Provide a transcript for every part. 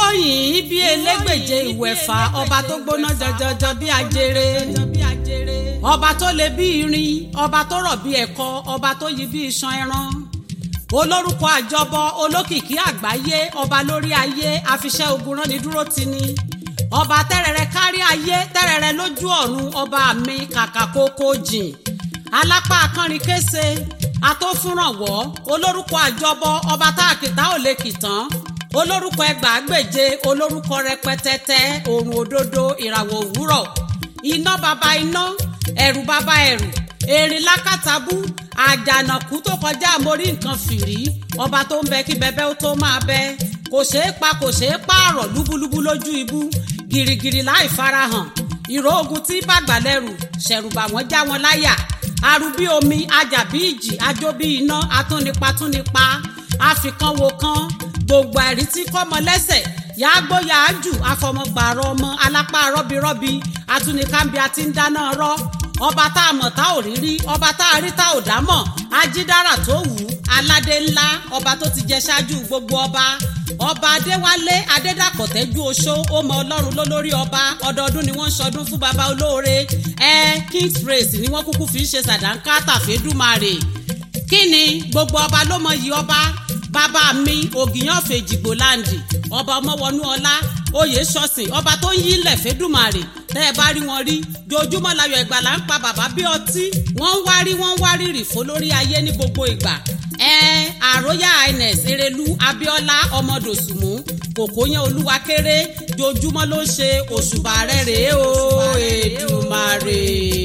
yìn bí elégbèje ìwẹ̀fà ọba tó gbóná jọjọjọ bí ajere ọba tó le bí irin ọba tó rọ̀ bí ẹ̀kọ ọba tó yí bí iṣan ẹran olórúkọ àjọbọ olókìkí àgbáyé ọba lórí ayé afiṣẹ́ ogun rán ni dúró ti ni ọba tẹ́rẹ̀rẹ̀ kárí ayé tẹ́rẹ̀rẹ̀ lójú ọ̀run ọba mi kàkà kókó jìn alápá akánrin kése atófúnrànwọ́ olórúkọ àjọbọ ọba tá àkìtá ò lè kìtàn olórúkọ ẹgbàágbèje olórúkọ rẹpẹtẹtẹ òrùn òdodo ìràwọ̀ òwúrọ̀ iná baba iná ẹ̀rù baba ẹ̀rù erin lákàtàbú àjànàkú tó kọjá àmórí nǹkan fìrí ọba tó ń bẹ kí bẹbẹ ó tó máa bẹ kò ṣeé pa kò ṣeé pààrọ̀ lúbúlúbú lójú ibú gìrìgìrì láì farahàn ìró ogun tí bàgbà lẹ́rù ṣẹ̀rùbà wọ́n já wọn láyà arúbí omi ajàbí ìjì ajóbí iná atúnipa túnipa àfikànwò kan gbogbo àìrí tí kọ́mọ lẹ́sẹ̀ yàágbó yàájù afọmọgbàrọ ọmọ alápá rọ́birọ́bi atúnikámbi àti ń dáná rọ́ ọba tá a mọ̀ tá ò rí rí ọba tá a rí tá ò dá mọ̀ ajídára tó wù ú aládé ńlá ọba tó ti jẹ ṣáájú gbogbo ọba ọba adéwálé adédàpọ̀ tẹ́jú oṣó ó mọ ọlọ́run lólórí ọba ọdọọdún ni wọ́n ń ṣọdún fún baba olóore ẹ king's praise ni wọ́n kúkú fi ń ṣe sàdánkátà fẹ́dùmarè kí ni gbogbo ọba ló mọ yìí ọba bàbá mi ògìyàn fèjìgbò láǹdì ọba ọmọwọnú ọlá oyè ṣọ̀sìn ọba tó ń yí ilẹ̀ fẹ́dùmarè tẹ́ ẹ bá rí wọn rí jojúmọ́ láyọ̀ ìgbàlà ń pa bàbá bí ọtí wọ́n ń wárí wọ́n ń wárí rì fún lórí ayé ní gbogbo ìgbà ẹ àròyà ines erelu abiola ọmọdòsùnmù kòkóyán olúwa kéré jojúmọ́ ló ń ṣe òṣùbà rẹ̀ rèé o èdùmarè.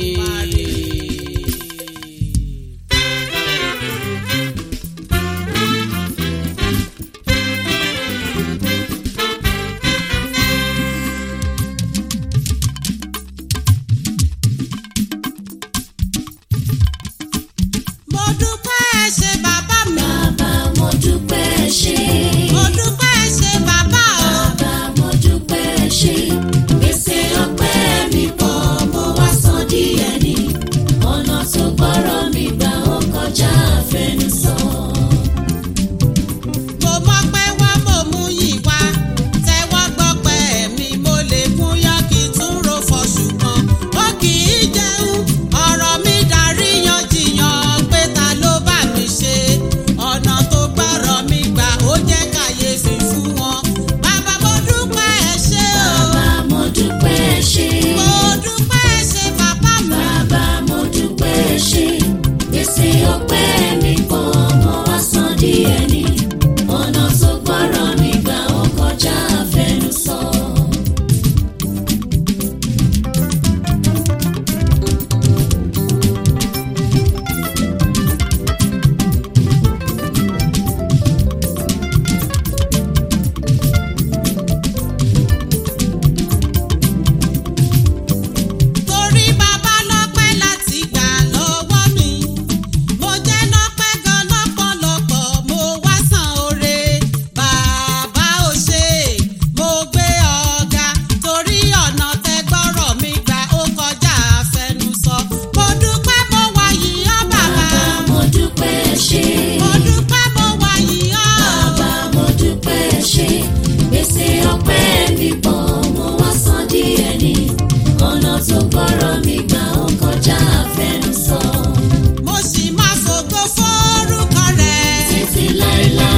mo dúpẹ́ ẹ ṣé bàbá mi. Bàbá mo dúpẹ́ ẹ ṣé. mo dúpẹ́ ẹ ṣé bàbá o. Bàbá mo dúpẹ́ ẹ ṣé. Gbèsè ọpẹ́ mi pọ̀ mo wá san díẹ̀ ni. Ọ̀nà tó gbọ́rọ̀ mi gbà ó kọjá àfẹnusọ. mo mọ́pẹ́ wá mo mú yìí wá tẹ́wọ́ gbọ́pẹ́ mi mo lè kún yán kí n tún ro fọ ṣùgbọ́n ó kì í jẹun ọ̀rọ̀ mi darí yanjiyàn pé ta ló bá mi ṣe ọ̀nà tó gbọ́rọ̀ mi gbà ó jẹ́ kàyéfì fún wọn bàbá mo dúpẹ́ ẹ ṣé o Bàbá mo dúpẹ́ ẹ ṣé. mo dúpẹ́ ẹ ṣé bàbá mi. Bàbá mo dúpẹ́ ẹ ṣé. Gbèsè ọpẹ́ mi pọ̀ mo wá san díẹ̀ ni. Ọ̀nà tó gbọ́rọ̀ mi gbà ó kọjá àfẹnusọ. torí bàbá lọ́pẹ́ láti gbà lọ́wọ́ mi mo jẹ́ lọ́pẹ́ gan lọ́pọ̀lọpọ̀ mo wá san oore bàbá ò ṣe mo gbé ọ̀gá torí ọ̀nà tẹ gbọ́rọ̀ mi gbà ó kọjá àfẹnusọ mo dúpẹ́ mo wà yìí ọ́ bàbá Bàbá mo dúpẹ́ ẹ ṣé. mo dúpẹ́ mo wà yìí ọ́ Bàbá mo dúpẹ́ ẹ ṣé. Gbèsè ọpẹ́ mi pọ̀ mo wá san díẹ̀ ni. Ọ̀nà tó gbọ́rọ̀ mi gbà ó kọjá àfẹnusọ. mo sì máa fògo fórúkọ rẹ̀. Títí láéláé.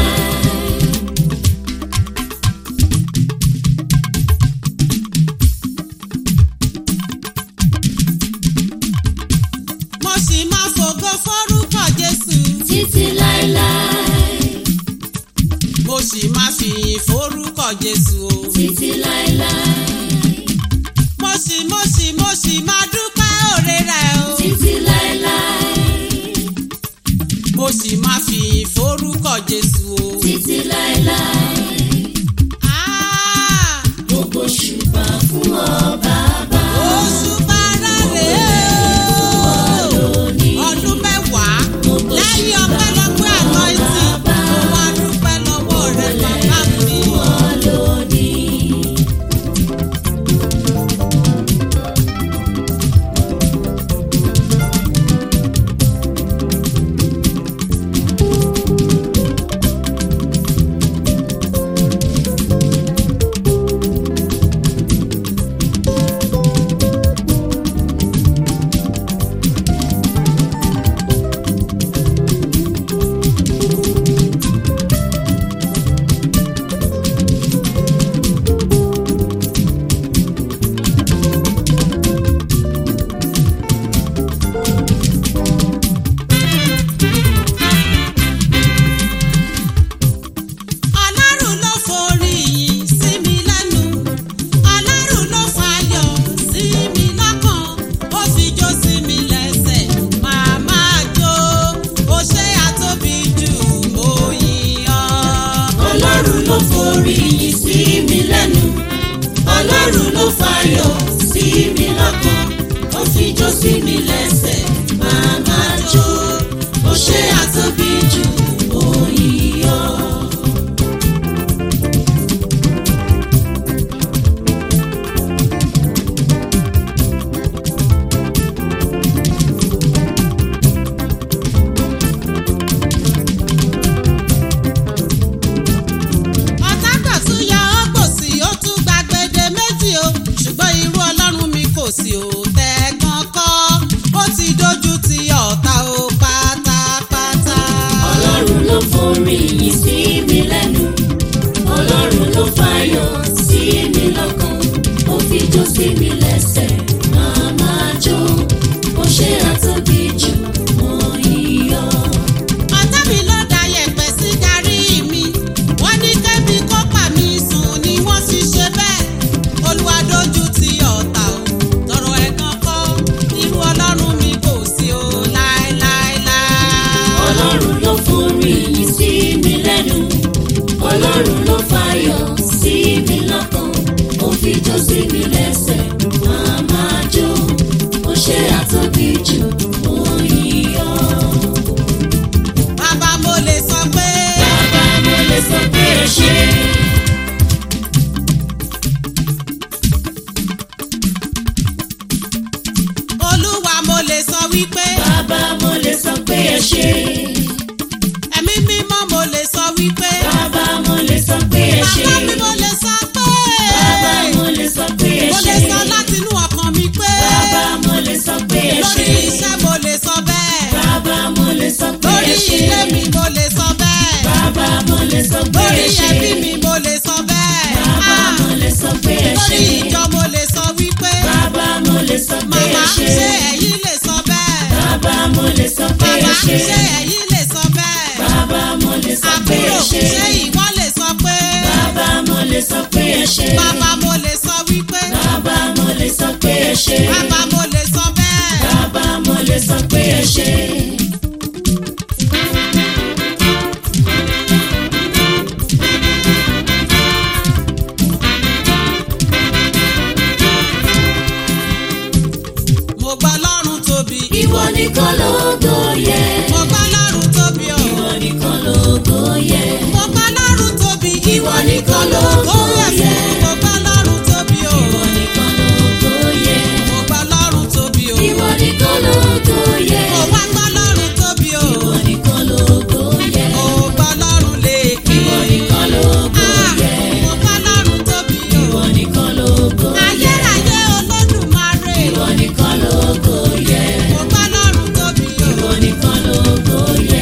mo sì máa fògo fórúkọ Jésù. Títí láéláé. mo sì máa fìyìn forúkọ jésù o. Títí láéláé. mo sì mo sì mo sì máa dúpẹ́ òre rẹ̀ o. Títí láéláé. mo sì máa fìyìn forúkọ jésù o. Títí láéláé. Ah, Gbogbo ṣùgbà fún ọ bàbá. oṣù bára rè o. ọdún mẹ́wàá lẹ́yìn ọpẹ́lọpẹ́ àná ìtì mo wá dúpẹ́ lọ́wọ́ rẹ̀ bàbá mi. Lónìí. wípé bàbá mo lè sọ pé ẹ ṣé. ẹ̀mí mímọ́ mo lè sọ wípé bàbá mo lè sọ pé ẹ ṣé. bàbá mi mo lè sọ pé bàbá mo lè sọ pé ẹ mo ṣé. lè sọ látinú ọkàn mi pé bàbá mo lè sọ pé ẹ lórí ṣé. iṣẹ́ mo lè sọ bẹ́ẹ̀ bàbá mo lè sọ pé lórí ẹ ṣé. ilé mi mo lè sọ bẹ́ẹ̀ bàbá mo lè sọ pé lórí ẹ ṣé. ẹbí mi mo lè sọ bẹ́ẹ̀ bàbá Ah, mo lè sọ pé ẹ lórí ṣé. ìjọ mo lè sọ wípé bàbá mo lè sọ pé màmá ẹ ṣé. ṣé ẹ̀yin lè sọ bẹ́ẹ̀ bàbá mo lè sọ pé ẹ bàbá ṣé. ṣé ẹ̀yin lè sọ bẹ́ẹ̀ bàbá mo lè sọ pé àbúrò ẹ ṣé. ṣé ìwọ lè sọ pé bàbá mo lè sọ pé ẹ ṣé. bàbá mo lè sọ wípé bàbá mo lè sọ pé ẹ ṣé. bàbá mo lè sọ bẹ́ẹ̀. bàbá mo lè sọ pé ẹ ṣé. mo gbọ́ lọ́rùn tóbi ìwọ nìkan lógo yẹ. mo gbọ́ lọ́rùn tóbi o ìwọ nìkan lógo yẹ. mo gbọ́ lọ́rùn tóbi ìwọ nìkan lógo yẹ. mo gbọ́ lọ́rùn tóbi o ìwọ nìkan lógo yẹ. mo gbọ́ lọ́rùn tóbi o ìwọ nìkan lógo yẹ. mo wá gbọ́ lọ́rùn tóbi o ìwọ nìkan lógo yẹ. mo gbọ́ lọ́rùn léèké ìwọ nìkan lógo Ah, yẹ. mo gbọ́ lọ́rùn tóbi o ìwọ nìkan lógo yẹ. ayérayé olódùmarè ìwọ nìkan lógo yẹ. mo gbọ́ lọ́rùn tóbi o ìwọ nìkan lógo yẹ.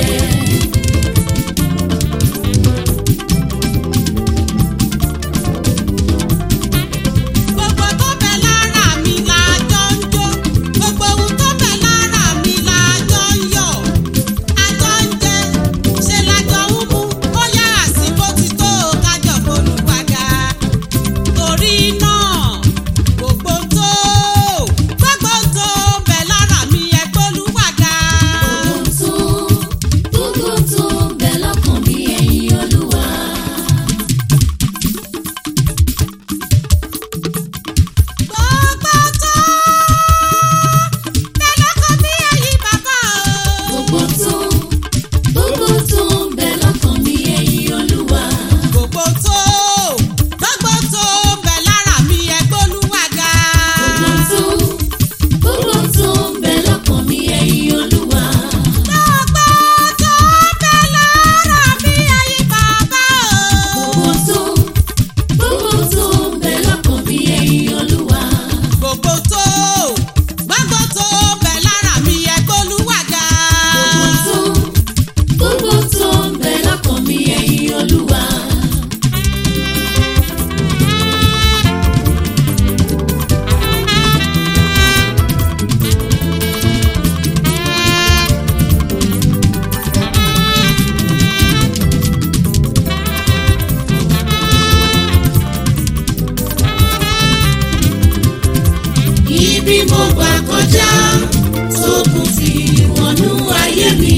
gbogbo tó bẹ lára mi la jọ ń jó gbogbo ohun tó bẹ lára mi la jọ ń yọ̀ àjọ ń jẹ ṣe lájọ ń mú ó yá àsìkò ti tó kájọ bolùwàgà torí náà gbogbo tó gbogbo tó bẹ lára mi ẹ gbólúwàgà. Gbogbo tó bẹ lọ́kàn mi ẹ̀yin Olúwa. gbogbo tó bẹ lọ́kàn mi ẹ̀yin bàbá o. Gbogbo tó gbogbo tó bẹ lọ́kàn mi ẹ̀yin Olúwa. gbogbo tó gbogbo tó bẹ lára mi ẹ gbólúwàgà. Gbogbo tó gbogbo tó bẹ lọ́kàn mi ẹ̀yin Olúwa. gbogbo tó bẹ lára mi ẹ̀yin bàbá o. Gbogbo tó gbogbo tó bẹ lọ́kàn mi ẹ̀yin Olúwa. gbogbo tó gbogbo tó bẹ lára mi ẹ gbólúwàgà. Gbogbo tó gbogbo tó bẹ lọ́kàn mi ẹ̀yin Olúwa. Ibi mo gbà kọjá sókun fi wọnú ayé mi.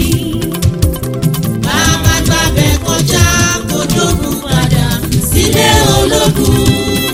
Bàbá gbàbẹ̀ kọjá kó dógun padà sílé ológun.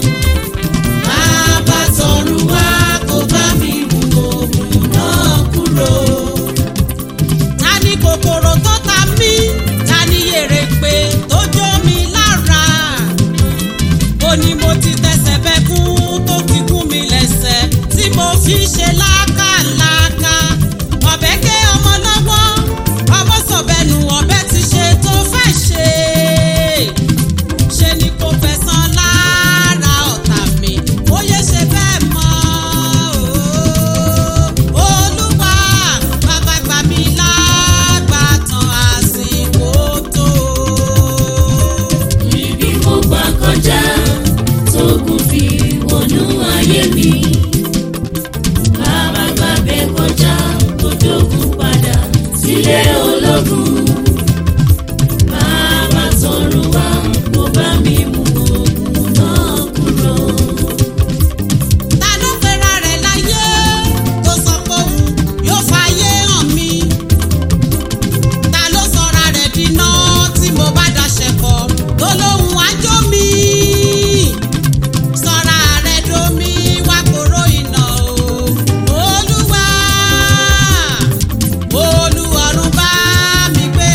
Bàbá tọ̀run wá kó bá mi mú ogun náà kúrò. ta ni kòkòrò tó ta mí ta ni yèrèpè tó jó mi lára ó ní mo ti tẹsẹ̀ bẹ́kún tó ti gún mi lẹ́sẹ̀ tí mo fi ṣe lákàlàkà ọ̀bẹ gé ọmọ lọ́wọ́ ọmọ sọ̀bẹ̀nù ọ̀bẹ ti ṣe tó fẹ́ ṣe ṣe ni kò fẹ̀sán lára ọ̀tá mi ó yẹ ṣe bẹ́ẹ̀ mọ́ o. olúwa bàbá gbà mí lágbàtàn àsìkò tó. Ibi mo gbà kọjá sókun fi wọnú ayé mi. Bàbá gbàbẹ̀ kọjá kó dógun padà sílé ológun. Bàbá tọ̀run wá kó bá mi mú ogun náà kúrò. ta ló pera rẹ̀ láyé tó sọ pé òun yóò fàyè hàn mí. ta ló sọra rẹ̀ dínà tí mo bá daṣẹ̀ pọ̀ tó lóhùn àjò mi. sọra rẹ̀ domi wá kóró iná o. olúwa olúwarun bá mi gbé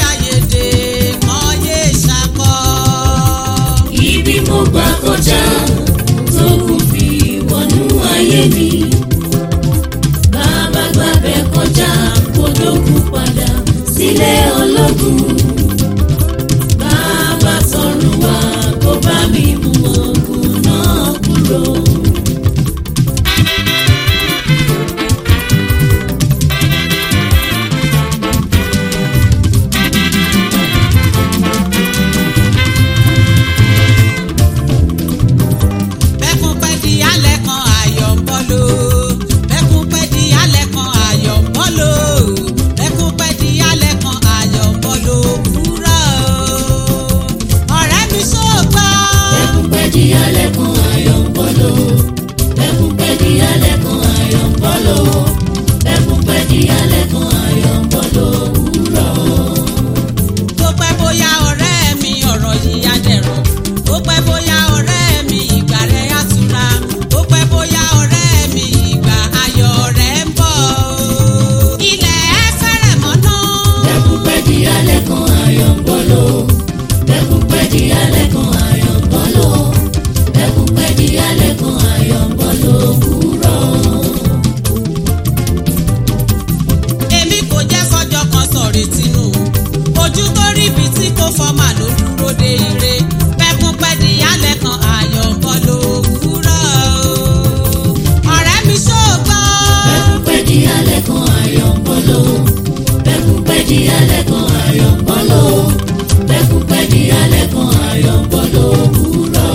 di alẹ́ kan ayọ̀ ń bọ́ lò bẹ́kún pẹ́ di alẹ́ kan ayọ̀ ń bọ́ lò wúrọ̀.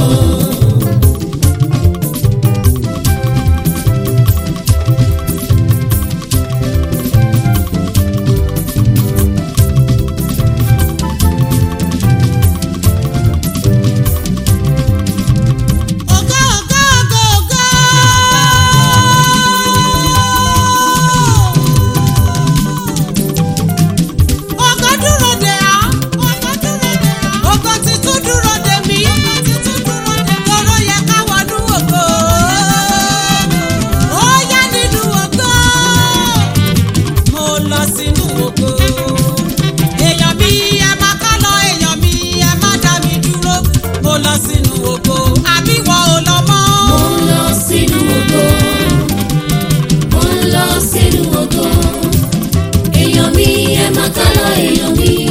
Ògo ògo ògo ògo. Ògo dúró dè á. Ògo titun dúró dè mí. Toro yẹ ká wọnú ògo. Ó yá nínú ògo. Mo lọ sínú ògo. Èèyàn mi ẹ má ká lọ, èèyàn mi ẹ má dá mi dúró. Mo lọ sínú ògo. Àbí wọ́n ò lọ mọ́. mo ń lọ sínú ògo mo ń lọ sínú ògo èèyàn mi ẹ má ká lọ èèyàn mi